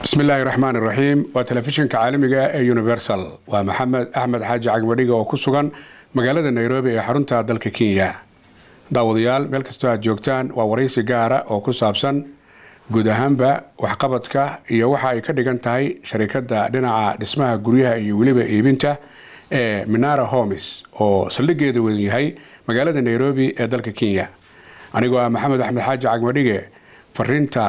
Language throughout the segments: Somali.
bismi illaahi raxmaan iraxiim waa telefishinka caalamiga ee universal waa maxamed axmed xaaji cagmadhiga oo ku sugan magaalada nairobi ee xarunta dalka kenya daawadayaal meel kastoo aad joogtaan waa waraysi gaara oo ku saabsan guud ahaanba waxqabadka iyo waxa ay ka dhigan tahay sharikada dhinaca dhismaha guryaha iyo weliba iibinta ee minara homes oo saldhigeeda wedan yahay magaalada nairobi ee dalka kenya anigoo ah maxamed axmed xaaji cagmadhige fariinta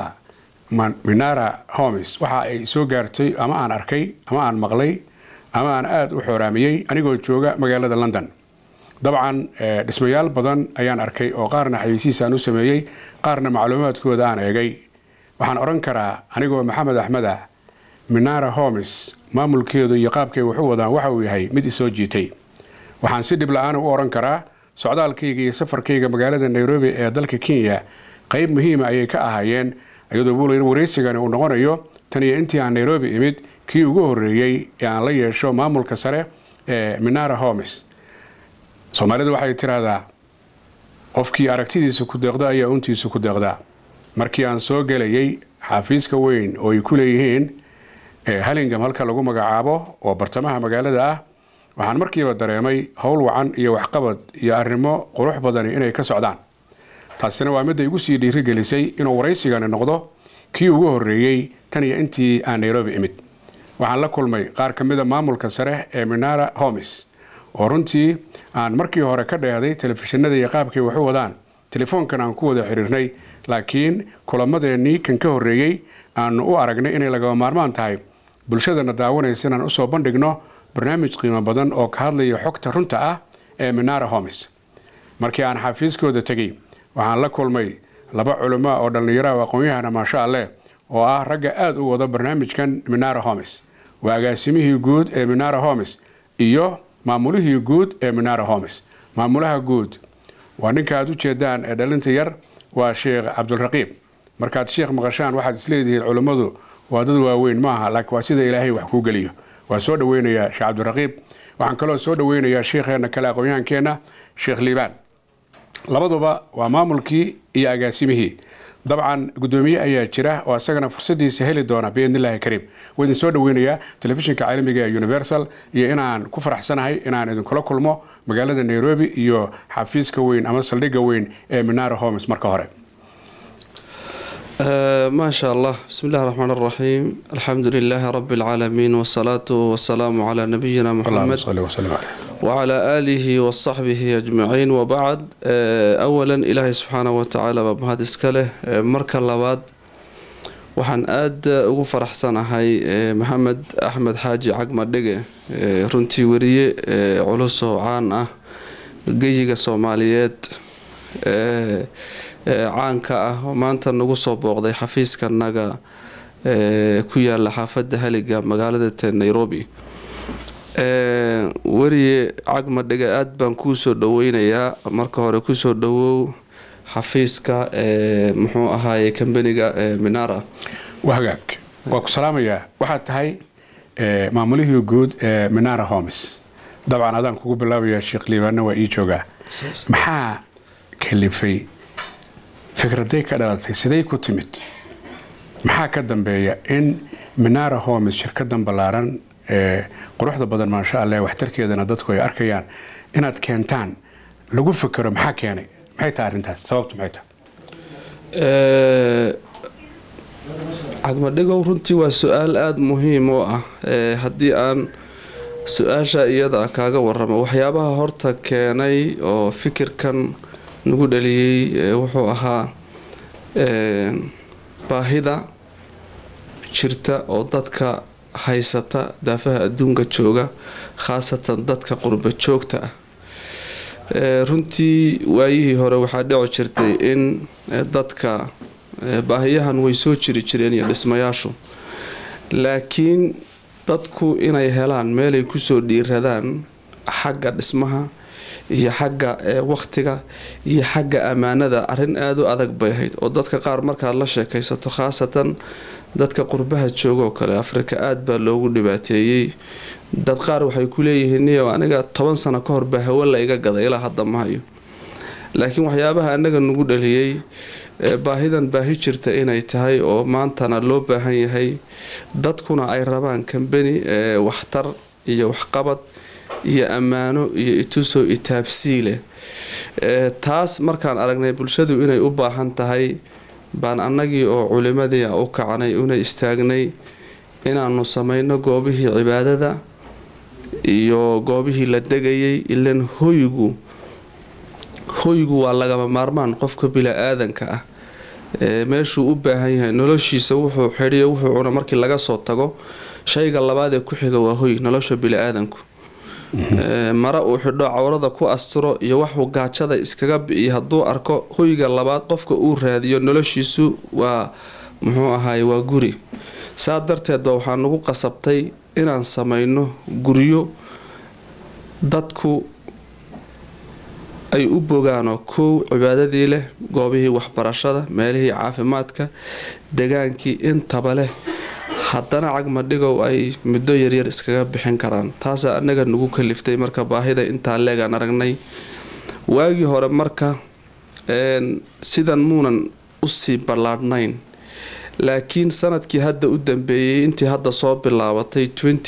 minara homes waxa ay soo gaartay ama aan arkay ama aan maqlay ama aan aada u xooraamiyey anigoo jooga magaalada london dabcan dhismayaal badan ayaan arkay oo qaarna xayeysiis aan u sameeyey qaarna macluumaadkooda aan eegay waxaan odhan karaa anigoo maxamed axmed ah minara homes maamulkeedu iyo qaabkay waxu wadaan waxa uu yahay mid isoo jiitay waxaan si dhib la-aan u odhan karaa socdaalkayga iyo safarkayga magaalada nairobi ee dalka kenya qeyb muhiima ayay ka ahaayeen iyadoo buulayn waraysigani uu noqonayo tan iyo intii aan nairobi imid kii ugu horeeyey ee aan la yeesho maamulka sare ee minara homes soomaalidu waxay tiraahdaa qofkii aragtidiisa ku deeqda ayaa untiisa ku deeqdaa markii aan soo gelayay xafiiska weyn oo ay ku leeyihiin halingam halka lagu magacaabo oo bartamaha magaalada ah waxaan markiiba dareemay howl wacan iyo waxqabad iyo arrimo qurux badani inay ka socdaan taasina waa midda igu sii dhiirigelisay inuu waraysigani noqdo kii ugu horeeyey tan iyo intii aan nairobi imid waxaan la kulmay qaar ka mida maamulka sare ee minara homes oo runtii aan markii hore ka dheehday telefishinada iyo qaabkay waxu wadaan telefoonkan aan ku wada xiriirnay laakiin kulamadeenii kan ka horeeyey aanu u aragnay inay lagaba maarmaan tahay bulshadana daawanaysa inaan usoo bandhigno barnaamij qiimo badan oo ka hadlaya xogta runta ah ee minara homes markii aan xafiiskooda tegey waxaan la kulmay laba culimo oo dhallinyaraha aqoon-yahana maasha alleh oo ah ragga aada u wada barnaamijkan minara homes waa agaasimihii guud ee minara homes iyo maamulihii guud ee minara homes maamulaha guud waa ninka aad u jeedaan ee dhalinta yar waa sheekh cabdulraqiib markaad sheekh maqashaan waxaad isleedihiin culimmadu waa dad waaweyn maaha laakiin waa sida ilaahay wax kuu geliyo waa soo dhaweynayaa sheekh cabdiraqiib waxaan kaloo soo dhaweynayaa sheikheena kale aqoon-yahankeenna sheekh liibaan labaduba waa maamulkii iyo agaasimihii dabcan guddoomiye ayaa jira oo isagana fursadiisa heli doona biidn illaahi kariim waa idin soo dhaweynayaa telefishinka caalamiga ee universal iyo inaan ku faraxsanahay inaan idinkula kulmo magaalada nairobi iyo xafiiska weyn ama saldhigga weyn ee minara homes marka hore ما شاء الله بسم الله الرحمن الرحيم الحمد لله رب العالمين والصلاة والسلام على نبينا اللهم محمد صل وسلم عليه وعلى آله وصحبه أجمعين وبعد أولا إلهي سبحانه وتعالى بمهد إسكاله مركا لباد waxaan aada ugu faraxsanahay maxamed axmed xaaji cagma dhege runtii weriye culus oo caan ah geyiga soomaaliyeed caanka ah oo maanta nagu soo booqday xafiiskanaga ku yaala xaafada haliga magaalada te nairobi weriye cagma dhege aada baan kuu soo dhaweynayaa marka hore kusoo dhawow xafiiska muxuu ahaaye kambaniga minara waa hagaag waa ku salaamayaa waxaad tahay maamulihii guud ee minara homes dabcan adaan kugu bilaabayaa sheekh liibaanna waa ii joogaa maxaa kalifay fikraday ka dhalatay siday ku timid maxaa ka dambeeya in minara homes shirkadan ballaaran ee quruxda badan maasha alleh waxtarkeedana dadku ay arkayaan inaad keentaan lagu fikero maxaa keenay maxay tahay arrintaas sababtu maxay tahay cagmadhigow runtii waa su-aal aada muhiim u ah haddii aan su-aasha iyada kaaga waramo waxyaabaha horta keenay oo fikirkan nagu dhaliyey wuxuu ahaa baahida jirta oo dadka haysata daafaha adduunka jooga khaasatan dadka qurba joogta ah runtii waayihii hore waxaa dhici jirtay in dadka baahiyahan way soo jiri jireen iyo dhismayaashu laakiin dadku inay helaan meelay kusoo dhiiradaan xagga dhismaha iyo xagga waqtiga iyo xagga ammaanada arrin aada u adag bay ahayd oo dadka qaar markaad la sheekaysato khaasatan dadka qurbaha jooga oo kale afrika aada baa loogu dhibaateeyey dad qaar waxay ku leeyihiin niyo aniga toban sano ka hor baa hawo la iga gaday ilaa hadda ma hayo laakiin waxyaabaha annaga nagu dhaliyey baahidan baahi jirta inay tahay oo maantana loo baahan yahay dadkuna ay rabaan kambani waxtar iyo waxqabad iyo ammaano iyo itusoo itaabsiileh taas markaan aragnay bulshadu inay u baahan tahay baan annagii oo culimadii u kacnay una istaagnay inaanu samayno goobihii cibaadada iyo goobihii la degayay ilan hoygu hoygu waa lagama maarmaan qofka bila-aadanka ah meeshuu u baahan yahay noloshiisa wuxuu xidhiyo wuxuu cuna markii laga soo tago shayga labaad ee ku xiga waa hoy nolosha bila-aadanku mara uu xidho cawrada ku asturo iyo waxuu gaajada iskaga bi'iyo hadduu arko hoyga labaad qofka uu raadiyo noloshiisu waa muxuu ahaay waa guri saa darteedba waxaa nagu qasabtay inaan samayno guryo dadku ay u bogaanoo kow cibaadadii leh goobihii waxbarashada meelihii caafimaadka degaankii intaba leh haddana cagmadhigow ay muddo yaryar iskaga bixin karaan taasaa annaga nagu kaliftay marka baahida intaa leegaan aragnay waagii hore marka sidan muunan usii ballaadhnayn laakiin sanadkii hadda u dambeeyey intii hadda soo bilaabatay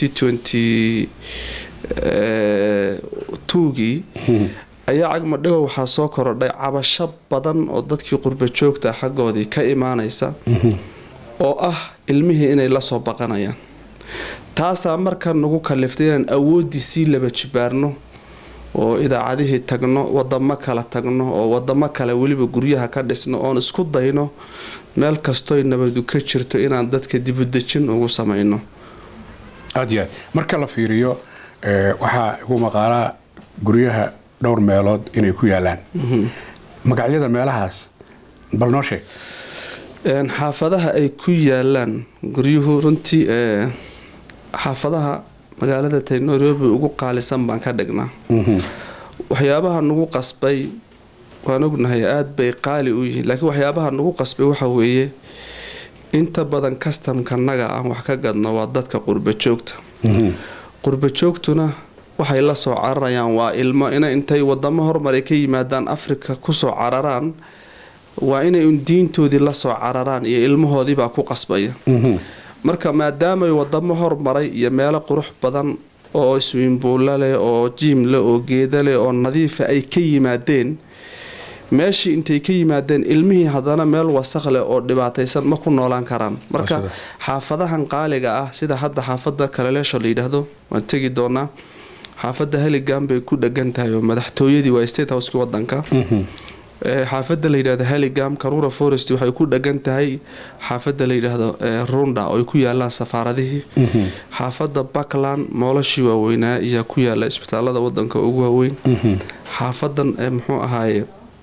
tugii ayaa cagmadhigo waxaa soo korodhay cabasho badan oo dadkii qurba joogta xaggoodii ka imaanaysa oo ah ilmihii inay lasoo baqanayaan taasaa marka nagu kaliftay inaan awooddii sii laba jibaarno oo idaacadihii tagno wadamo kale tagno oo wadamo kale weliba guryaha ka dhisno oon isku dayno meel kastoy nabadu ka jirto inaan dadka dibudejin ugu samayno aad iyo aad marka la fiiriyo waxaa igu maqaalaa guryaha dhowr meelood inay ku yaalaan magacyada meelahaas bal noo sheeg xaafadaha ay ku yaalaan guryuhu runtii xaafadaha magaalada tay nairobi ugu qaalisan baan ka dhignaa waxyaabaha nagu qasbay waan ognahay aada bay qaali u yihiin laakiin waxyaabaha nagu qasbay waxa weeye inta badan kastamkanaga aan wax ka gadno waa dadka qurba joogta qurba joogtuna waxay la soo cararayaan waa ilmo ina intay wadamo horumar ay ka yimaadaan afrika kusoo cararaan waa inay un diintoodii lasoo cararaan iyo ilmahoodiibaa ku qasbaya marka maadaamay wadamo hormaray iyo meelo qurux badan oo iswiimbuulla leh oo jiim leh oo geeda leh oo nadiifa ay ka yimaadeen meeshii intay ka yimaadeen ilmihii haddana meel wasaq leh oo dhibaataysan ma ku noolaan karaan marka xaafadahan qaaliga ah sida hadda xaafada kaleleesho la yidhaahdo waan tegi doonaa xaafada haligan bay ku dhegan tahay oo madaxtooyadii waa state houseki wadanka xaafada la yidhahdo haligam karura forest waxay ku dhegan tahay xaafada la yidhaahdo runda oo ay ku yaalaan safaaradihii xaafada buckland moolashii waaweynaa ayaa ku yaala isbitaalada wadanka ugu waaweyn xaafadan muxuu ahaaye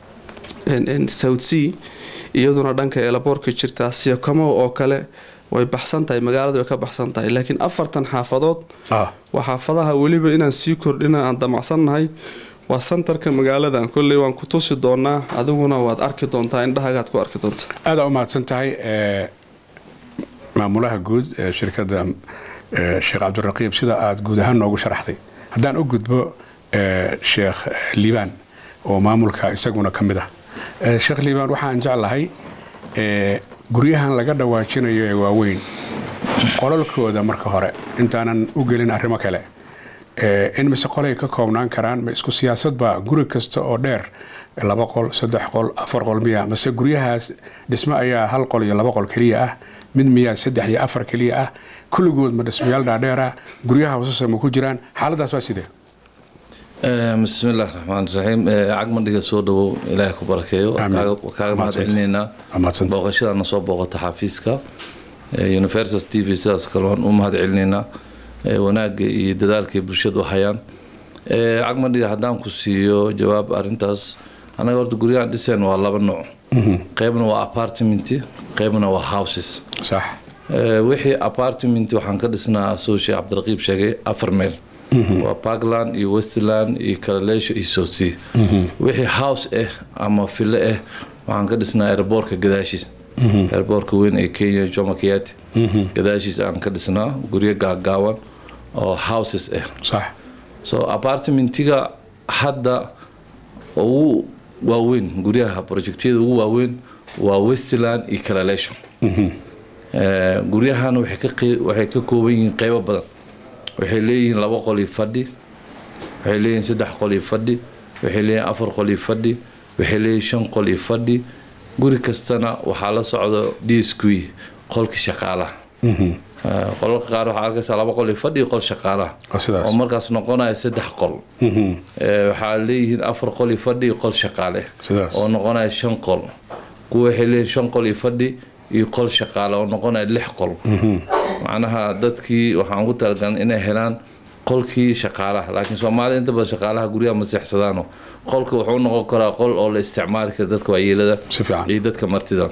south sea iyaduna dhanka eelaboorka jirtaa siyakamo oo kale way baxsan tahay magaalada way ka baxsan tahay laakiin afartan xaafadood waa xaafadaha weliba inaan sii kordhina aan damacsannahay waa santarka magaaladan kolley waan ku tusi doonaa adiguna waad arki doontaa indhahagaad ku arki doontaa aada u mahadsan tahay maamulaha guud ee shirkadda sheekh cabdiraqiib sida aada guud ahaan noogu sharaxday haddaan u gudbo sheekh liibaan oo maamulka isaguna ka mid ah sheekh liibaan waxaan jeclahay guryahan laga dhawaajinayo ee waaweyn qolalkooda marka hore intaanan u gelin arrimo kale in mise qolay ka koobnaan karaan ma isku siyaasadba guri kasta oo dheer laba qol saddex qol afar qol miya mase guryahaas dhismo ayaa hal qol iyo laba qol keliya ah mid miyaa saddex iyo afar keliya ah kulligood ma dhismayaal dhaadheera guryaha hoosase ma ku jiraan xaaladaas waa sidee bismillahi raxmaan raxiim cagmadhiga soo dhawow ilaahay ku barakeeyo kaaga mahad celinaynaa booqashadaana soo booqata xafiiska universal t v sidaas kale waan u mahad celinaynaa wanaagga iyo dadaalkay bulshadu hayaan cagmadhiga haddaan ku siiyo jawaab arintaas anaga horta guryahan dhiseen waa laba nooc qeybna waa apartment qeybna waa houses sax wixii apartment waxaan ka dhisnaa soo sheekh cabdiraqiib sheegay afar meel waa parkland iyo westland iyo kalaleesho iyo southsea wixii house ah ama filo ah waxaan ka dhisnaa airboortka gadaashiis airboortka weyn ee kenya jomo kenyatta gadaashiis aan ka dhisnaa guryo gaagaaban oo houses ah sax so apartmentiga hadda ugu waaweyn guryaha projectyada ugu waaweyn waa westland iyo calalation guryahan waxay ka kooban yihiin qeybo badan waxay leeyihiin laba qol iyo fadhi waxay leeyihiin saddex qol iyo fadhi waxay leeyihiin afar qol iyo fadhi waxay leeyihiin shan qol iyo fadhi guri kastana waxaa la socdo d s q qolka shaqaalaha qolalka qaar waxaa arkaysaa laba qol iyo fadhi iyo qol shaqaalaha oo markaas noqonaya saddex qol waxaa leeyihiin afar qol iyo fadhi iyo qol shaqaale oo noqonaya shan qol kuwa waxay leeyihiin shan qol iyo fadhi iyo qol shaqaale oo noqonaya lix qol macnaha dadkii waxaan ugu talagalnay inay helaan qolkii shaqaalaha laakiin soomaalida inta badan shaqaalaha guryaha ma seexsadaano qolka wuxuu noqon karaa qol oo la isticmaali kara dadka waayeelada iyo dadka martida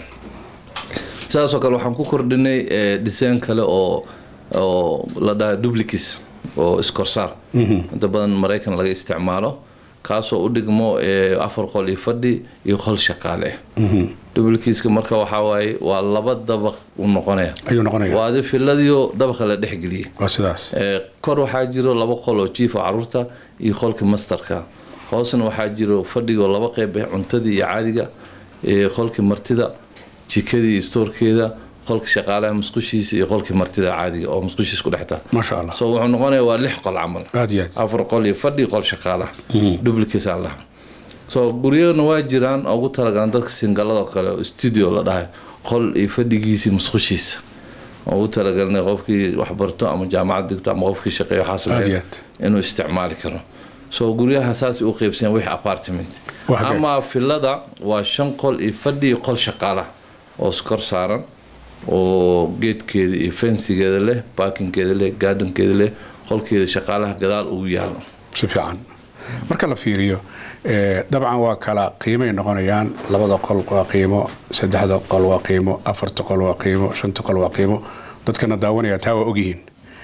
sidaasoo kale waxaan ku kordhinay dhiseen kale oo oo la dhaha dublicis oo iskorsaar inta badan maraykan laga isticmaalo kaasoo u dhigmo afar qol iyo fadhi iyo qol shaqaale dublikiiska marka waxaa waaye waa laba dabaq u noqonaya waa adi filadiyo dabaqa la dhexgeliyay kor waxaa jiro laba qol oo jiifa caruurta iyo qolka masterka hoosna waxaa jiro fadhigoo laba qeyb ah cuntadii iyo caadiga qolkii martida jikadii iyo stoorkeeda qolka shaqaalaha musqushiisa iyo qolkii martida caadiga oo musqushiisa ku dhextaa so wuxuu noqonaya waa lix qol camal afar qol iyo fadhi qol shaqaalaha dublicis allah so guryana waa jiraan ugu talagalan dadka singalada kale oo studio la dhahay qol iyo fadhigiisii musqushiisa ugu talagalnay qofkii waxbarto ama jaamacad digto ama qofkii shaqeeyo waxaas lahayd inuu isticmaali karo so guryaha saas u qeybsan wix apartment ama filada waa shan qol iyo fadhi iyo qol shaqaalaha oo skor saaran oo geedkeeda iyo fensigeeda leh baakinkeeda leh gaadhankeeda leh qolkeeda shaqaalaha gadaal ugu yaalo si fiican marka la fiiriyo dabcan waa kala qiimay noqonayaan labada qol waa qiimo saddexda qol waa qiimo afarta qol waa qiimo shanta qol waa qiimo dadkana daawanaya taa waa ogyihiin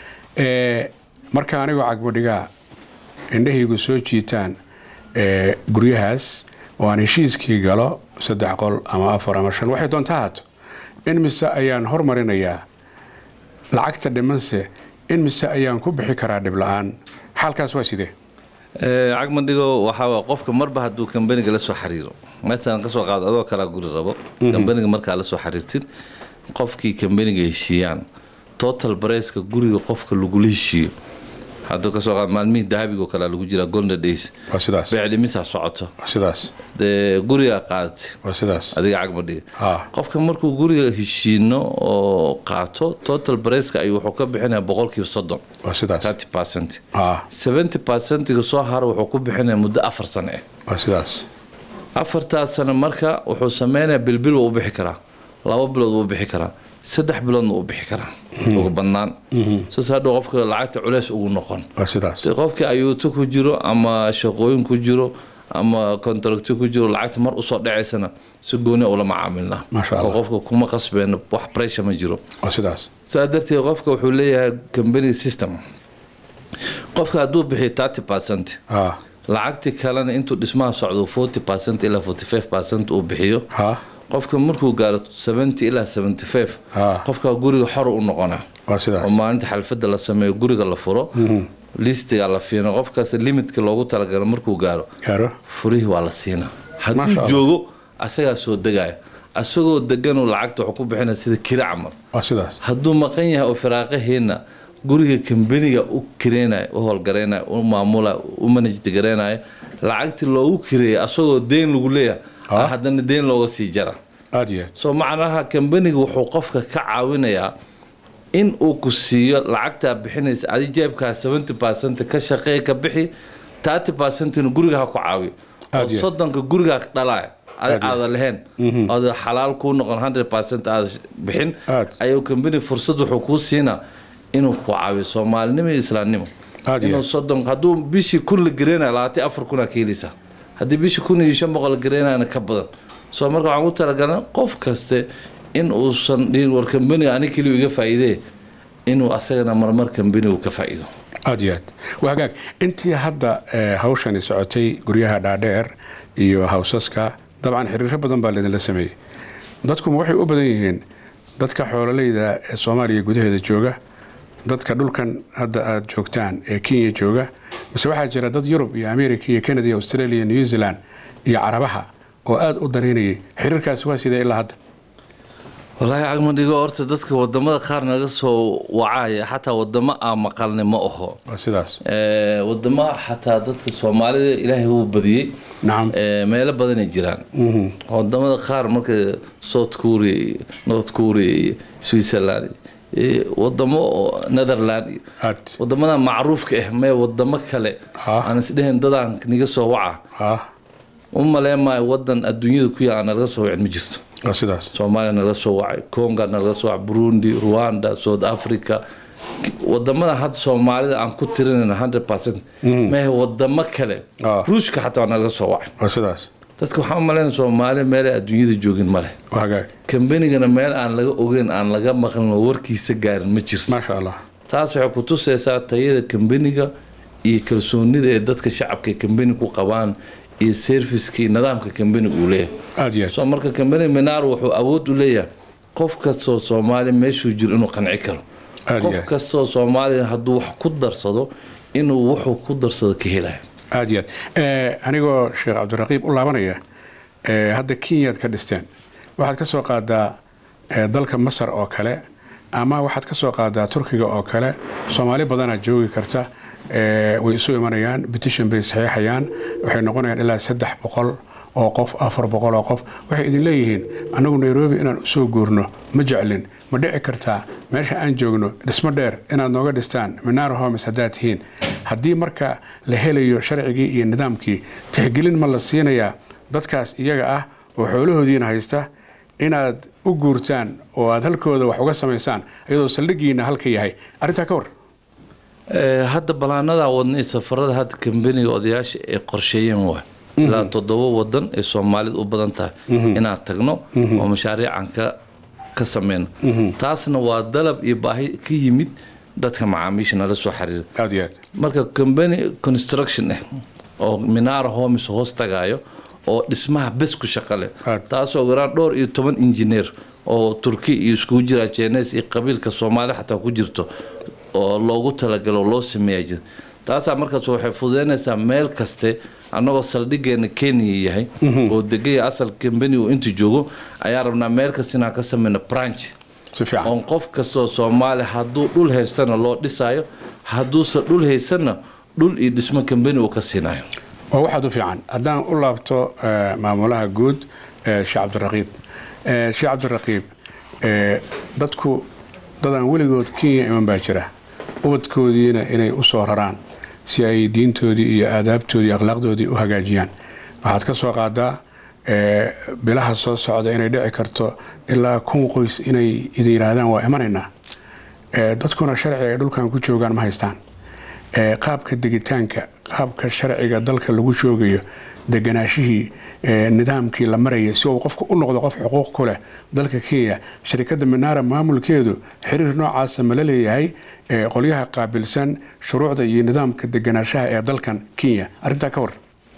marka anigoo cagmadhigaa indhahaygu soo jiitaan guryahaas oo aan heshiiskii galo saddex qol ama afar ama shan waxay doonta haato in mise ayaan hormarinayaa lacagta dhimanse in mise ayaan ku bixi karaa dhib la-aan xaalkaas waa sidee cagmadhigo waxaa qofka marba hadduu kambaniga la soo xiriiro maalan kasoo qaado adoo kalaa guri rabo kambaniga markaa la soo xiriirtid qofkii kambaniga heshiiyaan total bareyska guriga qofka lagula heshiiyo hadda kasoo qaad maalmihii dahabigo kalea lagu jiraa golden days beecdhimisaa socoto dee gurigaa qaadatay adiga cagmadhiga qofka markuu guriga heshiino oo qaato total bareyska ayuu wuxuu ka bixinaya boqolkiiba soddon thirty percent seventy percentiga soo hara wuxuu ku bixinaya muddo afar sano ah afartaas sano marka wuxuu sameynayaa bilbil wuu u bixi karaa laba bilood wuu u bixi karaa saddex biloodna uu bixi karaa ugu badnaan saas hadhow qofka lacagta culeys ugu noqon qofkii ayuuto ku jiro ama shaqooyin ku jiro ama contracto ku jiro lacagta mar usoo dhacaysana si gooni ula macaamilna oo qofka kuma qasbeen wax pressure ma jiro saa darteed qofka wuxuu leeyahay company system qofka hadduu bixiyo thirty percent lacagtii kalena intuu dhismaha socdo forty percent ilaa forty five percent uu bixiyo qofka markuu gaaro seventy ilaa seventy five qofka guriga xor u noqona oo maalinta xalfada la sameeyo guriga la furo listiga la fiino qofkaas limitka loogu talagalo markuu gaaro furihii waa la siina hadduu joogo asagaa soo degaya asagoo deganuu lacagta wuxuu ku bixinaya sida kiri camal hadduu maqan yahay oo firaaqaheena guriga kambaniga u kireynayo u howlgaraynaya u maamula u manajdi garaynaya lacagtii loogu kireeyay asagoo deyn lagu leeyahay haddana deyn looga sii jara soo macnaha kambaniga wuxuu qofka ka caawinayaa in uu ku siiyo lacagtaa bixinaysa adi jeebkaa seventy percent ka shaqeey ka bixi thirty percentina guriga ha ku caawiyo oo soddonka gurigaa dhalaya adi aada lahayn oda xalaal kuu noqon hundred percent aada bixin ayuu kambani fursad wuxuu kuu siinaa inuu ku caawiyo soomaalinimo iyo islaamnimo inuu soddon hadduu bishii kun la gareynayo labaatan afar kunaa ka heleysaa haddii bishii kun iyo shan boqol la gareynayana ka badan soo marka waxaan ku talagalna qof kaste in uusan dhihin war kambaniga ani keliya iga faa'iidee inuu asagana marmar kambanigu ka faa'iido aad iyo aad waa hagaag intii hadda hawshani socotay guryaha dhaadheer iyo hawsaska dabcan xiriiro badan baa laydinla sameeyey dadkuma waxay u badan yihiin dadka xoololeyda ee soomaaliya gudaheeda jooga dadka dhulkan hadda aada joogtaan ee kenya jooga mise waxaa jira dad yurub iyo america iyo canada iyo australia new zealand iyo carabaha oo aada u dareynayay xiriirkaasi waa sidee ilaa hadda walaahi cagmadhigo horta dadka wadamada qaar naga soo wacaya xataa wadamo aan maqalni ma aho waa sidaas wadamo xataa dadka soomaalida ilaahay wuu badiyey nacam meelo badanay jiraan wadamada qaar marka south korea iyo north korea iyo switzerland wadamo netherland iyo aad wadamada macruufka ah mee wadamo kale Ah. aan isdhehayn dadaan niga soo waca ah u maleen maayo wadan adduunyada ku yaala nalaga soo wacin ma jirto waa sidaas soomaaliya nalaga soo wacay conga nalaga soo wacay burundi rwanda south africa wadamada hadda soomaalida aan ku tirinayna hundred percent mehe wadamo kale Ah. ruushka xataa waa nalaga soo wacay waa sidaas dadka waxaan umaleynaya soomaaliya meelay adduunyada joogin male waa hagaag kambanigana meel aan laga ogeyn aan laga maqlin oo warkiisa gaarin ma jirto maasha allah taas waxay ku tusaysaa tayada kambaniga iyo kalsoonida ee dadka shacabka ee kambani ku qabaan iyo serviceka iyo nidaamka kambaniga uu leeyahay aada iyo aad soo marka kambani minaar wuxuu awood u leeyahay qof kastoo soomaali meeshuu jiro inuu qanci karo Aad iyo qof aad. kastoo soomaaliya hadduu wax ku darsado inuu wuxuu ku darsado ka helayo aada iyo aad Eh, anigoo sheekh cabdiraqiib u laabanaya eh, hadda kenyaad ka dhisteen waxaad ka soo qaadaa eh, dalka masar oo kale ama waxaad ka soo qaadaa turkiga oo kale soomaali badanaa joogi karta eh, way isu imanayaan petition bay saxiixayaan waxay noqonayaan ilaa saddex boqol oo qof afar boqol oo qof waxay idin leeyihiin annagu nairobi inaan usoo guurno ma jeclin ma dhici kartaa meesha aan joogno dhismo dheer inaad nooga dhistaan minaar homes haddaad tihiin haddii marka la helayo sharcigii iyo nidaamkii tixgelin ma la siinayaa dadkaas iyaga ah oo xoolahoodiina haysta inaad u guurtaan oo aad halkooda wax uga samaysaan iyadoo saldhigiina halka yahay arrintaa ka war Eh, hadda balaanada wadna iyo safarada hadda kambaniga odayaasha ay qorsheeyeen waa ilaa toddoba wadan ay soomaalida u badan tahay inaan tagno oo mashaariican ka ka sameyno taasna waa dalab iyo baahi ka yimid dadka macaamiisha nala soo xiriira aad iyo aad marka company construction ah oo minaara homes hoos tagaayo oo dhismaha bes ku shaqo leh Aad. taasoo garaan dhowr iyo toban injineer oo turki iyo iskugu jira jenes iyo qabiilka soomaali xataa ku jirto oo loogu talagalo oo loo sameeya jira taasaa markaas waxay fududeynaysaa meel kaste annagoo saldhigeena kenya yahay oo degaya asal company uu inta joogo ayaa rabnaa meel kasta inaan ka sameyno branch si fiican oon qof kastoo soomaali hadduu dhul haystana loo dhisayo hadduusan dhul haysanna dhul iyo dhismo kambani uu ka siinayo waa waxaad u fiican haddaan u laabto eh, maamulaha guud eh, sheekh cabdiraqiib Eh, sheekh cabdiraqiib eh, dadku dadaan weligood kenya iman baa jira ubadkoodiina inay u soo raraan si ay diintoodii iyo aadaabtoodii iyo akhlaaqdoodii u hagaajiyaan waxaad ka soo qaadaa eh, bilaha soo socda inay dhici karto ilaa kun qoys inay idin yidhaahdaan waa imanaynaa Eh, dadkuna sharciga ay dhulkan ku joogaan ma haystaan Eh, qaabka degitaanka qaabka sharciga dalka lagu joogayo deganaashihii eh, nidaamkii la marayay si uu qofku u noqdo qof xuquuq ku leh dalka kenya sharikadda minaara maamulkeedu xiriir noocaasa ma la leeyahay eh, qolyaha qaabilsan shuruucda iyo nidaamka deganaashaha ee dalkan kenya arrintaa ka war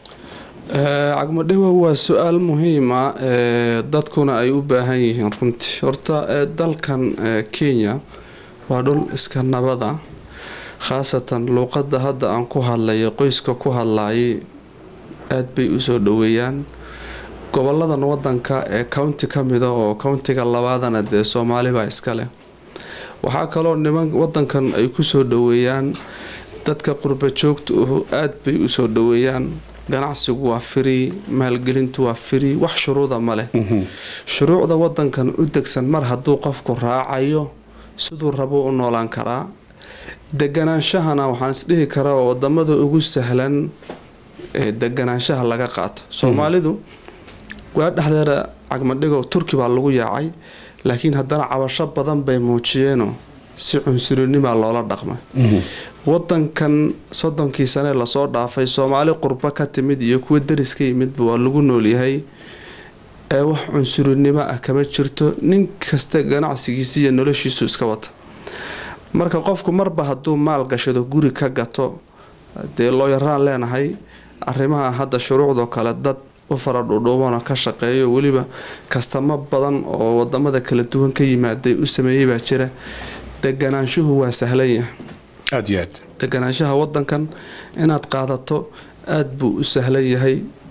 cagmadhiwa waa su-aal muhiima ee dadkuna ay u baahan yihiin runtii horta ee dalkan ee kenya waa dhul iska nabada khaasatan luuqadda hadda aan ku hadlayo qoyska ku hadlayay aada bay usoo dhaweeyaan goboladan wadanka ee county ka mida oo countiga labaadana dee soomaali baa iska leh waxaa kaloo niman wadankan ay kusoo dhaweeyaan dadka qurba joogta uhu aada bay usoo dhaweeyaan ganacsigu waa firi maalgelintu waa firi wax shuruuda ma leh shuruucda wadankan u degsan mar hadduu qofku raacayo siduu rabo u noolaan karaa deganaanshahana waxaan isdhihi karaa waa wadamada ugu sahlan ee deganaanshaha laga qaato soomaalidu waa dhexdeeda cagmadhigo turki baa lagu yaacay laakiin haddana cabasho badan bay muujiyeenoo si cunsurinima loola dhaqmay wadankan soddonkii sanee lasoo dhaafay soomaali qurbo ka timid iyo kuwa deris ka yimidba waa lagu noolyahay ee wax cunsurinimo ah kama jirto nin kasta ganacsigiisa iyo noloshiisu iska wata marka qofku marba hadduu maal gashado guri ka gato dee looyaraan leenahay arrimaha hadda shuruucdoo kale dad u fara dhudhuubana ka shaqeeyo weliba kastamo badan oo wadamada kala duwan ka yimaaday u sameeyey baa jira deganaanshuhu waa sahlan yahay aada iyo aad deganaanshaha wadankan inaad qaadato aada buu u sahlan yahay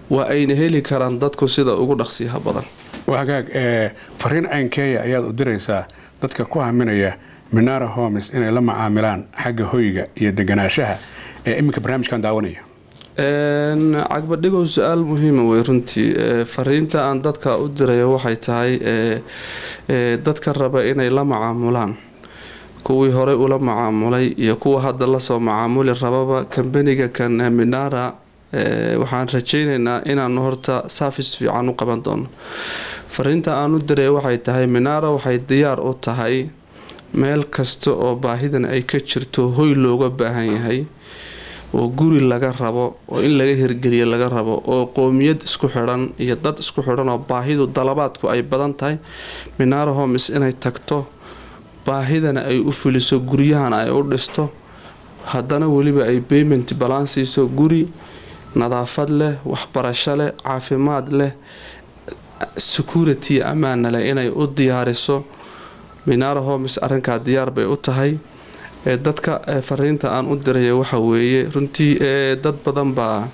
waa ayna heli karaan dadku sida ugu dhaqsiyaha badan waa hagaag fariin caynkeeya ayaad u diraysaa dadka ku haminaya minara homes inay la macaamilaan xagga hoyga iyo deganaashaha ee iminka barnaamijkan daawanaya cagbadhigow su-aal muhiima wey runtii fariinta aan dadka u dirayo waxay tahay dadka raba inay la macaamulaan kuwii horey ula macaamulay iyo kuwa hadda lasoo macaamuli rababa kambaniga kan minara waxaan rajaynaynaa inaanu horta saafis fiican u qaban doono fariinta aan u diray waxay tahay minara waxay diyaar u tahay meel kasta oo baahidan ay ka jirto hoy looga baahan yahay oo guri laga rabo oo in laga hirgeliyo laga rabo oo qoomiyad isku xidhan iyo dad isku xidhan oo baahidu dalabaadku ay badan tahay minara homes inay tagto baahidana ay u fuliso guryahana ay u dhisto haddana weliba ay bayment balaan siiso guri nadaafad leh waxbarasho leh caafimaad leh security ammaana leh inay u diyaariso minara homes arrinkaa diyaar bay u tahay dadka fariinta aan u diraya waxa weeye runtii dad badan baa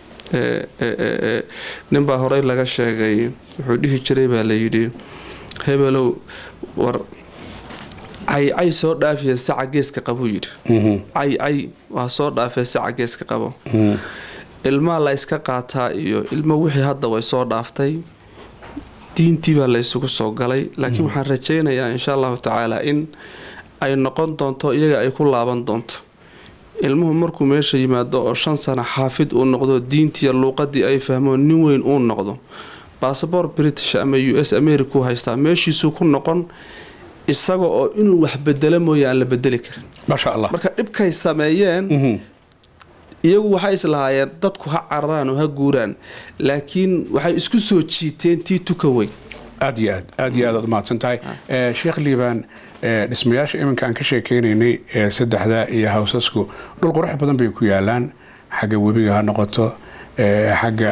ninbaa horey laga sheegay wuxuu dhihi jiray baa layidhi hebelow war caycay soo dhaafiya saca geeska qabuu yidhi caycay waa soo dhaafee saca geeska qabo ilmaa la yska qaataa iyo ilmo wixii hadda way soo dhaaftay diintii baa la ysugu soo galay laakiin waxaan rajaynayaa insha allahu tacaala in ay noqon doonto iyaga ay ku laaban doonto ilmuhu markuu meesha yimaado oo shan sano xaafid uu noqdo diintiiyo luuqadii ay fahmo nin weyn uu noqdo basaboor british ama u s america u haystaa meeshiisuu ku noqon isaga oo inuu wax bedelo mooye aan la bedeli karin maasha allah marka dhibkay sameeyeen iyagu waxay islahaayeen dadku ha cararaan oo ha guuraan laakiin waxay isku soo jiiteen tii tuka weyn aad iyo aad aad iyo aad aad umahadsan tahay sheekh liibaan dhismayaasha iminka aan ka sheekeynaynay ee saddexda iyo hawsasku dhul qurux badan bay ku yaalaan xagga webiga ha noqoto xagga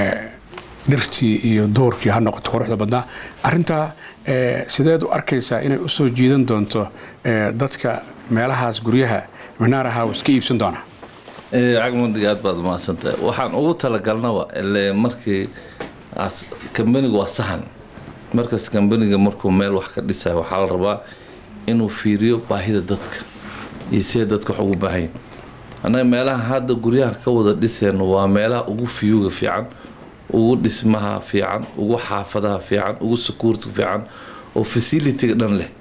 dhirtii iyo doorkii ha noqoto quruxda badnaa arintaa sideed u arkaysaa inay usoo jiidan doonto dadka meelahaas guryaha minara house ka iibsan doona cagmadiga aad baad umahadsantahay waxaan ugu talagalnaba ile markii kambanigu waa sahan markasta kambaniga markuu meel wax ka dhisayo waxaa la rabaa inuu fiiriyo baahida dadka iyo siday dadka wax ugu baahanyin annaga meelaha hadda guryaha ka wada dhisayno waa meelaha ugu fiyuga fiican ugu dhismaha fiican ugu xaafadaha fiican ugu sakuurta fiican oo facilitiga dhan leh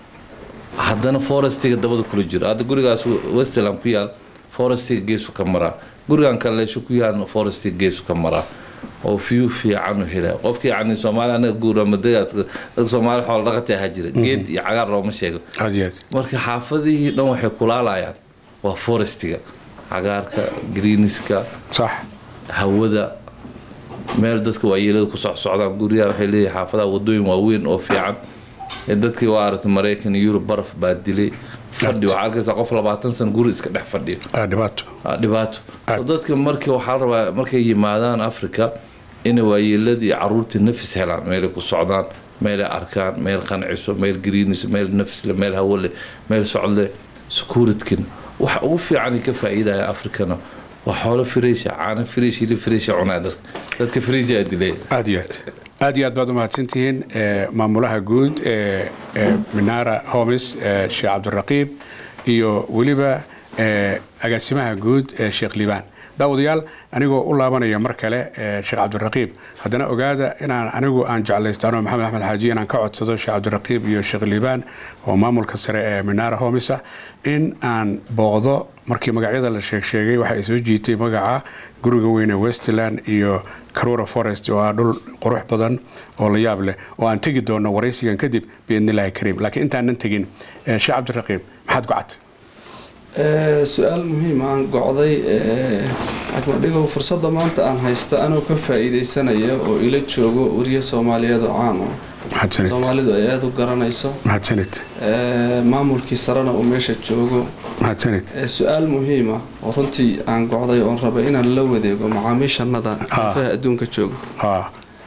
haddana forestiga dabada kula jiro hadda gurigaas westland ku yaal forestiga geesu ka maraa gurigan kaleesho ku yaal forestiga geesu ka maraa oo fiyu fiican u hela qofkii yani soomaali anaga guuramadagaas dadka soomaali xoolo dhaqata ahaa jira geed iyo cagaar looma sheego marka xaafadihii dhan waxay kulaalayaan waa forestiga cagaarka greeniska sax hawada meel dadka waayeelada ku socsocdaan guryaha waxay leeyihin xaafadaha wadooyin waaweyn oo fiican dadkii waa aragtay maraykan iyo yurub baraf baa dilay fadhi waxaa arkaysaa qof labaatan san guri iska dhex fadhiyo dhibaato dhibaato dadka markii waxaa rabaa markay yimaadaan africa inay waayeeladii caruurtii nafis helaan meelay ku socdaan meelay arkaan meel qanciso meel greenis meel nafisle meel hawole meel socdle securitkin waxa ugu fiican ka faa'iidaya africana waa xoolo firiisha caano firiish hilib firiisha cunaa dadka dadka firiisha dilay aad iyo aad aad iyo aad baad umahadsantihiin maamulaha guud ee minara homes sheekh cabdiraqiib iyo weliba agaasimaha guud ee sheekh liibaan daawadayaal anigoo u laabanaya mar kale sheekh cabdiraqiib haddana ogaada inaan anigu aan jeclaystaano maxamed axmed xaaji inaan ka codsado sheekh cabdiraqiib iyo sheekh liibaan oo maamulka sare ee minara homesa in aan booqdo markii magacyada la sheeg sheegay waxa ay soo jiitay magaca guriga weyne westland iyo carora forest oo ah dhul qurux badan oo la yaab leh oo aan tegi doono waraysigan kadib biidnillahi kariim laakiin intaanan tegin sheekh cabdiraqiib maxaad gocatay su-aal muhiim aan gocday agmadhigow fursadda maanta aan haysta anoo ka faa-iideysanaya oo ila joogo wariye soomaaliyeed oo caan ah soomaalidu ay aada u garanayso mahadsanid maamulkii sarena uu meesha joogo mahadsanid su-aal muhiima oo runtii aan gocday oon raba inaan la wadeego macaamiishanada afaha adduunka jooga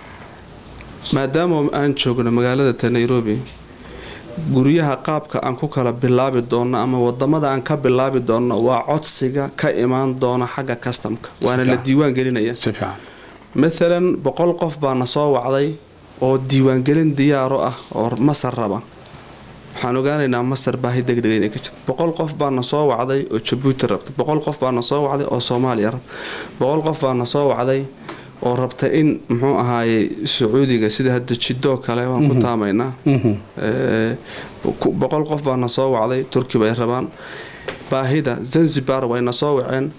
maadaama aan joogno magaalada nairobi guryaha qaabka aan ku kala bilaabi doonno ama wadamada aan ka bilaabi doonno waa codsiga ka imaan doona xagga kastamka waana la diiwaan gelinaya maalan boqol qof baana soo wacday oo diiwaangelin diyaaro ah oo masar raba waxaan ogaanaynaa masar baahi degdega inay ka jirto boqol qof baana soo wacday oo jabuuti rabta boqol qof baana soo wacday oo soomaaliya rabta boqol qof baana soo wacday oo rabta in muxuu ahaaye sacuudiga sida hadda jidoo kale waan ku taamaynaa boqol qof baana soo wacday turki bay rabaan baahida zanzibar wayna soo waceen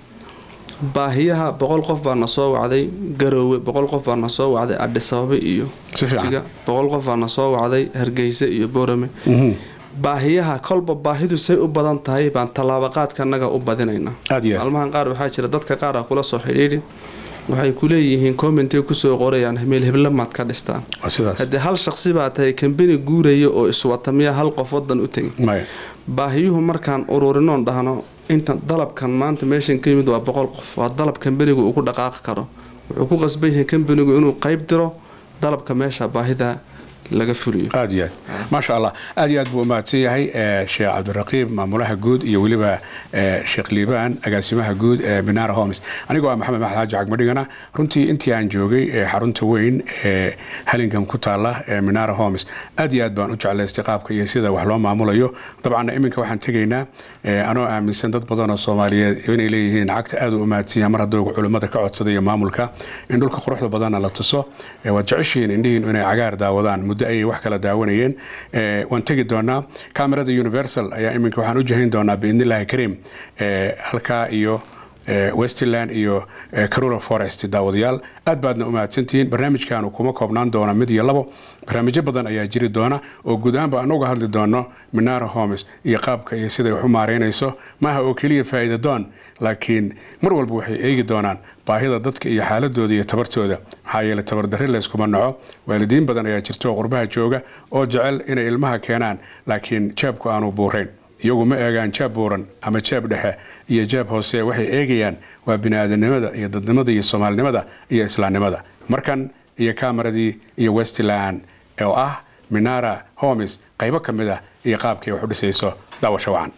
baahiyaha boqol qof baana soo wacday garoowe boqol qof baana soo wacday adhisababe iyo jiga boqol qof baana soo wacday hargeysa iyo boorame baahiyaha kolba baahidu say u badan tahay baan tallaabaqaadka annaga u badinaynaa maalmahan qaar waxaa jira dadka qaar ah kula soo xidhiidhi waxay ku leeyihiin commentay kusoo qorayaan meel heblamaad ka dhistaan haddii hal shaqsi baa tahay kambani guuraya oo iswata miyaa hal qof wadan u tegin baahiyuhu markaan ururinoon dhahno inta dalabkan maanta meeshan ka yimid waa boqol qof waa dalab kambanigu uu ku dhaqaaqi karo wuxuu ku qasban yahay kambanigu inuu qayb diro dalabka meesha baahida laga fuliyo aad iyo aad maasha allah aad iyo aad buu umahadsan yahay sheekh cabdiraqiib maamulaha guud iyo weliba sheekh liibaan agaasimaha guud ee binaara homes anigoo ah maxamed maxad xaaji cagmadhigana runtii intii aan joogay xarunta weyn ee halingam ku taala ee minaara homes aad iyo aad baan u jeclaystay qaabka iyo sida wax loo maamulayo dabcanna iminka waxaan tegaynaa anoo aaminsan dad badan oo soomaaliyeed inay leeyihiin lacagta aad u umahadsan yahay mar hadduu culimmada ka codsaday iyo maamulka in dhulka quruxda badanna la tuso waad jeceshihiin indhihiin inay cagaar daawadaan muddo ayay wax kala daawanayeen waan tegi doonaa camerada universal ayaa iminka waxaan u jahayn doonaa biidnillahi kariim halkaa iyo westland iyo carura forest daawadayaal aad baadna u mahadsantihiin barnaamijkaanu kuma koobnaan doona mid iyo labo barnaamijyo badan ayaa jiri doona oo guud ahaanba aan uga hadli doono minara homes iyo qaabka iyo siday wax u maareynayso maaha oo keliya faa'iida doon laakiin mar walba waxay eegi doonaan baahida dadka iyo xaaladooda iyo tabartooda maxaa yeele tabardarri layskuma naco waalidiin badan ayaa jirta oo qurbaha jooga oo jecel inay ilmaha keenaan laakiin jaabku aanu buurayn iyagu ma eegaan jaab buuran ama jaab dhexe iyo jaab hoose waxay eegayaan waa biniaadanimada iyo dadnimada iyo soomaalinimada iyo islaamnimada markan iyo kamaradii iyo westland oo ah minara homes qaybo ka mid ah iyo qaabkay wax u dhisayso daawasho wacan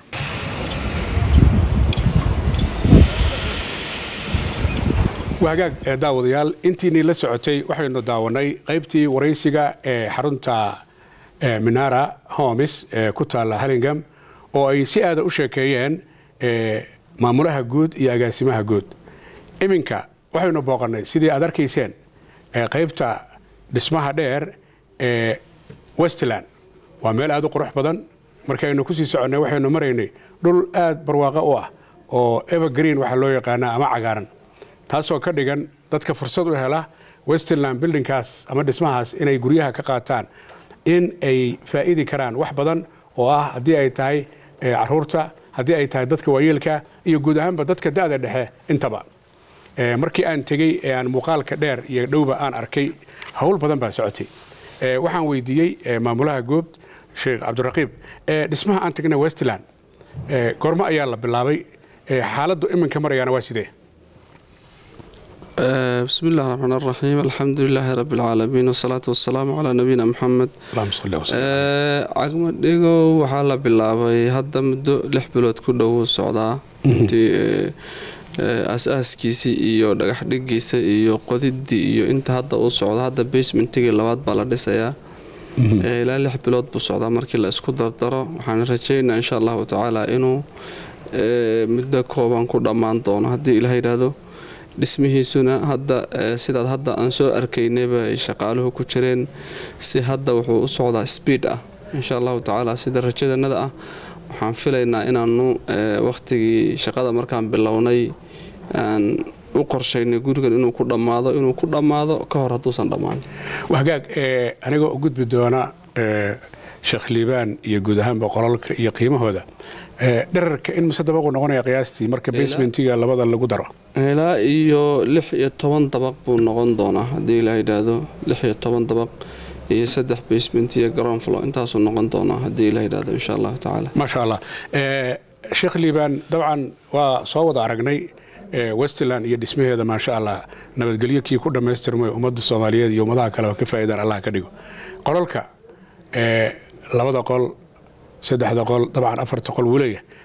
wagaag ee daawadayaal intiinii la socotay waxaynu daawanay qaybtii waraysiga ee xarunta minara homes ee ku taalla halingam oo ay si aada u sheekeeyeen maamulaha guud iyo agaasimaha guud iminka waxaynu booqannay sidii aad arkayseen qaybta dhismaha dheer ee westland waa meel aada u qurux badan markaynu kusii soconnay waxaynu maraynay dhul aad barwaaqo u ah oo evergreen waxaa loo yaqaanaa ama cagaaran taasoo ka dhigan dadka fursad u hela westland bildingkaas ama dhismahaas inay guryaha ka qaataan in ay faa'idi karaan wax badan oo ah haddii ay tahay caruurta haddii ay tahay dadka waayeelka iyo guud ahaanba dadka da'da dhexe intaba markii aan tegey ee aan muuqaalka dheer iyo dhowba aan arkay howl badan baa socotay waxaan weydiiyey maamulaha goob sheekh cabdiraqiib dhismaha aan tagnay westland goormo ayaa la bilaabay xaaladdu iminka marayaana waa sidee بسم الله الرحمن الرحيم الحمد لله رب العالمين والصلاة والسلام على نبينا محمد cagmo dhigo waxaa la bilaabay hadda muddo lix bilood ku dhow socdaa intii aas-aaskiisii iyo dhagax dhigiisa iyo qodidii iyo inta hadda uu socdo hadda basementigii labaad baa la dhisayaa ilaa lix bilood buu socdaa markii la isku dardaro waxaan rajeynaa insha allahu tacaala inuu muddo kooban ku dhammaan doono haddii ilaah yidhaahdo dhismihiisuna hadda sidaad hadda aan soo arkaynayba ay shaqaaluhu ku jireen si hadda wuxuu u socdaa speed ah insha allahu tacaala sida rajadanada ah waxaan filaynaa inaanu wakhtigii shaqada markaan bilownay aan u qorshaynay gurigan inuu ku dhammaado inuu ku dhammaado ka hor hadduusan dhammaan wagaag anigoo u gudbi doona sheekh liibaan iyo guud ahaanba qolalka iyo qiimahooda dherarka in mise dabaqu noqonaya qiyaastii marka basementiga labada lagu daro ilaa iyo lix iyo toban dabaq buu noqon doonaa haddii ilaa yidhaahdo lix iyo toban dabaq iyo saddex basement iyo garoonflo intaasuu noqon doonaa haddii ilaa yidhaahdo insha allahu tacaala maasha allah sheekh liibaan dabcan waa soo wada aragnay westland iyo dhismaheeda maasha allah nabadgelyo kii ku dhammaystirmay ummadda soomaaliyeed iyo ummadaha kale oo ka faa'iidaan allah ka dhigo qolalka labada qol saddexda qol dabcan afarta qol wuleeya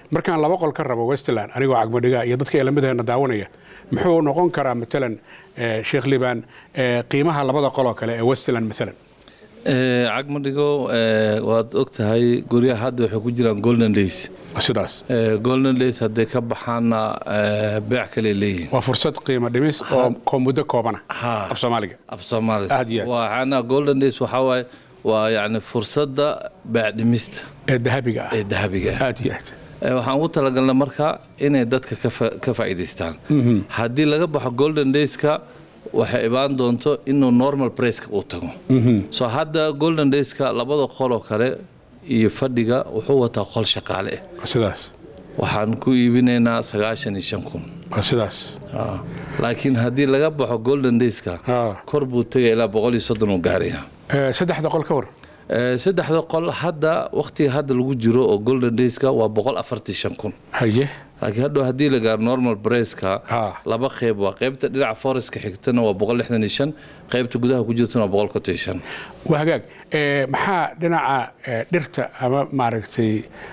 markaan laba qol ka rabo westland anigoo cagmadhiga iyo dadka elamidaheenna daawanaya muxuu noqon karaa matalan sheekh liban qiimaha labada qoloo kale ee westland maalan cagmadhigo waad og tahay guryaha hadda waxay ku jiraan golden days sidaas golden days hadday ka baxaanna beec kale leeyihin waa fursad qiimo dhimis oo muddo koobana af soomaaliga af soomaaliga waxaana golden days waxaa waaye waa yacni fursadda beec dhimista ee dahabiga ah ee dahabiga ah aad iyo aad waxaan ugu talagalnay marka inay dadka ka faa'iidaystaan haddii laga baxo golden dayska waxay ibaan doonto inuu normal braceka uu tago so hadda golden dayska labada qoloo kale iyo fadhiga wuxuu wataa qol shaqaale ah sidaas waxaan ku iibinaynaa sagaashan iyo shan kun sidaas laakiin haddii laga baxo golden dayska kor buu tegaya ilaa boqol iyo soddon uu gaaraya saddexda qol ka war saddexda qol hadda wakhtiga hadda lagu jiro oo golden dayska waa boqol afartii shan kun haye laakiin hadhow haddii la gaaro normal braceka laba qeyb waa qeybta dhinaca forestka xigtana waa boqol lixdan iyo shan qeybta gudaha ku jirtana waa boqol konton iyo shan waa hagaag maxaa dhinaca dhirta ama maaragtay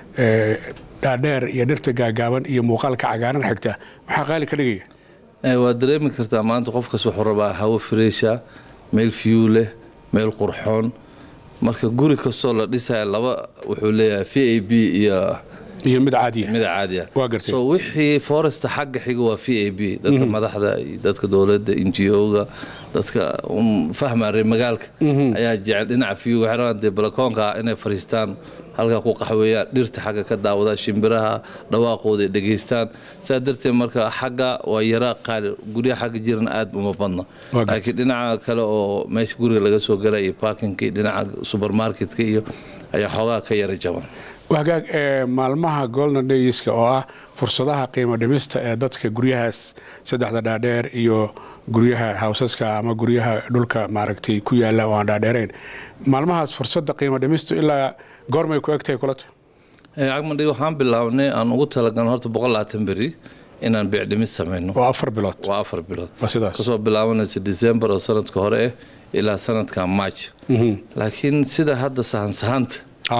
dhaadheer iyo dhirta gaagaaban iyo muuqaalka cagaaran xigta maxaa qaali ka dhigaya waad dareemi kartaa maanta qofkas wuxuu rabaa hawo freesha meel fiyu leh meel qurxoon marka guri kastoo la dhisaya laba wuxuu leeyahay v a b iyo iyo mid caadiya mid caadiya waa gartay so wixii foresta xagga xiga waa v a b dadka madaxda iyo dadka dowladda n g o-ga dadka fahma reer magaalka ayaa jecel dhinaca fiyuga waxay rabaan dee balakoonka inay fariistaan halkaa ku qaxweeyaan dhirta xagga ka daawadaan shimbiraha dhawaaqooda ay dhegaystaan saa darteed marka xagga waa yara qaali guryaha xagga jiran aad uma badna laakiin dhinaca kale oo meesha guriga laga soo gala iyo parkinka iyo dhinaca supermarketka iyo ayaa xoogaa ka yara jaban hagaag maalmaha golden dayska oo ah fursadaha qiimo dhimista ee dadka guryahaas saddexda dhaadheer iyo guryaha hawsaska ama guryaha dhulka maaragtay ku yaala oo aan dhaadheerayn maalmahaas fursadda qiimo dhimistu ilaa goormay ku egtahay kulata cagmadhig waxaan bilaabnay aan ugu talagalno horta boqol labaatan beri inaan beec dhimis samayno waa afar bilood waa afar bilood waa sidaas kasoo bilaabanaysa december oo sanadka hore ah ilaa sanadka march laakiin sida hadda sahansahanta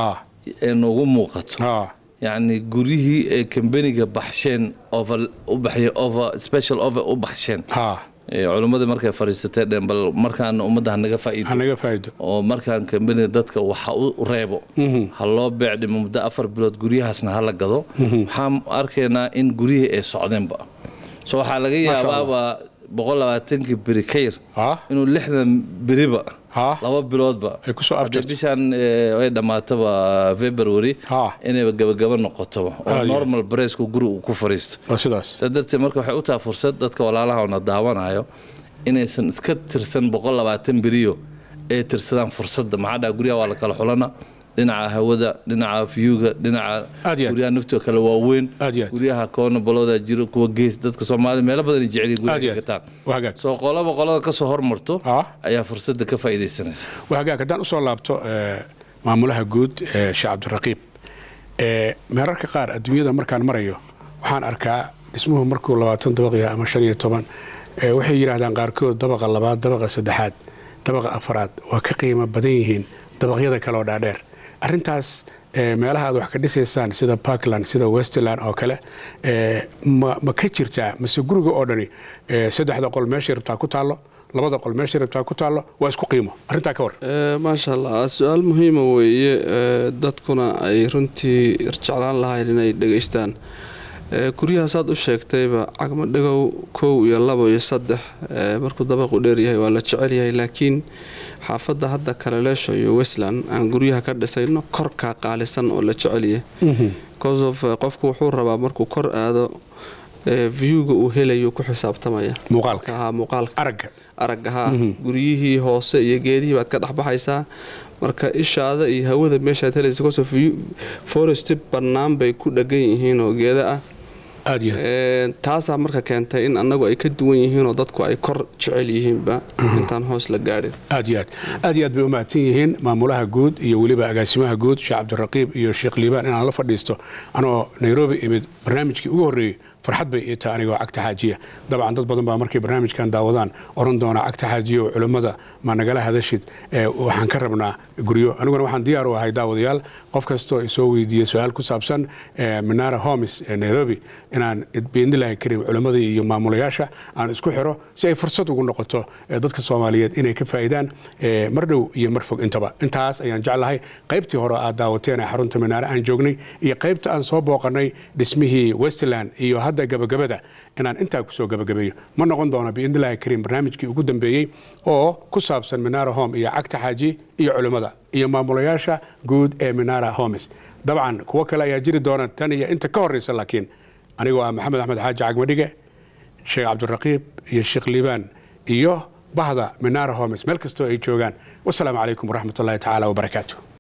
ee noogu muuqato yacni guryihii ee kambaniga baxsheen over u baxyeen over special over u baxsheen culimmadii markay fadhiisatay dheen bal markaan ummadda hanaga faa'iido hanaga faa'iido oo markaan kambaniga dadka waxa u reebo ha loo beec dhimo muddo afar bilood guryahaasna ha la gado waxaan arkaynaa in guryihii ay socdeenba so waxaa laga yaabaaba boqol labaatankii beri ka yar inuu lixdan beriba laba biloodba bishaan ay dhammaataba february inayba gabagaba noqotoba oo normal bracku guri uu ku fariisto saa darteed marka waxay u tahay fursad dadka walaalaha ona daawanayo inaysan iska tirsan boqol labaatan beriyo ay tirsadaan fursadda maxaa dhaha guryaha waa la kala xulana dhinaca hawada dhinaca fiyuga dhinaca guryaha naftoo kale waaweyn guryaha koona balooda jiro kuwa gees dadka soomaalida meelo badan jeceliin guryaha gataan soo qolaba qolada kasoo hormarto ayaa fursadda ka faa'iidaysanaysa hagaag haddaan usoo laabto maamulaha guud sheekh cabdiraqiib meerarka qaar adduunyada markaan marayo waxaan arkaa dhismuhu markuu labaatan dabaq yahay ama shan iyo toban waxay yidhaahdaan qaarkood dabaqa labaad dabaqa saddexaad dabaqa afaraad waa ka qiimo badan yihiin dabaqyada kale oo dhaadheer arrintaas meelaha aad wax ka dhisaysaan sida parkland sida westland oo kale ma ka jirtaa mase guriga oo dhani saddexda qol meeshay rabtaa ku taallo labada qol meeshay rabtaa ku taallo waa isku qiimo arrintaa ka war maasha allah su-aal muhiima weeye dadkuna ay runtii jeclaan lahayn inay dhegaystaan guryahasaad u sheegtayba cagma dhigow kow iyo labo iyo saddex markuu dabaqu dheeryahay waa la jecel yahay laakiin xaafadda hadda kaleleesho iyo westland aan guryaha ka dhisayno korkaa qaalisan oo la jecelyahay cosof qofku wuxuu rabaa markuu kor aado viewga uu helayo ku xisaabtamaya muuqaalka aragga haa guryihii hoose iyo geedihii baad ka dhexbaxaysaa marka ishaada iyo hawada meeshaad helaysa cosof forest bannaan bay ku dhagan yihiin oo geeda ah taasaa marka keentay in annagu ay ka duwan yihiinoo dadku ay kor jecel yihiinba intaan hoos la gaadhin aad iyo aad aad iyo aad bay u mahadsan yihiin maamulaha guud iyo weliba agaasimaha guud sheekh cabdiraqiib iyo sheekh liibaan inaan la fadhiisto anoo nairobi imid barnaamijkii ugu horreeyey farxad bay ii tahay anigoo cagta xaajiya dabcan dad badan baa markay barnaamijkan daawadaan oran doona cagta xaajiya oo culimmada ma nagala hadashid waxaan ka rabnaa guryo aniguna waxaan diyaar u ahay daawadayaal qof kastoo isoo weydiiye su-aal ku saabsan minara homes ee nairobi inaan biidnillahi karim culimmadii iyo maamulayaasha aan isku xiro si ay fursad ugu noqoto dadka soomaaliyeed inay ka faa'iidaan mar dhow iyo mar fog intaba intaas ayaan jeclahay qaybtii hore aad daawateen ee xarunta minaare aan joognay iyo qaybta aan soo booqanay dhismihii westland iyo hadda gabagabada inaan intaa kusoo gabagabeeyo ma noqon doono biidnillahi karim barnaamijkii ugu dambeeyey oo ku saabsan minara home iyo cagta xaaji iyo culimmada iyo maamulayaasha guud ee minara homes dabcan kuwo kale ayaa jiri doona tan iyo inta ka horreysa laakiin anigoo ah maxamed axmed xaaji cagmadhige sheekh cabdiraqiib iyo sheekh liibaan iyo bahda minara homes meel kastoo ay joogaan wasalaamu calaykum waraxmat ullahi tacaala wabarakaatu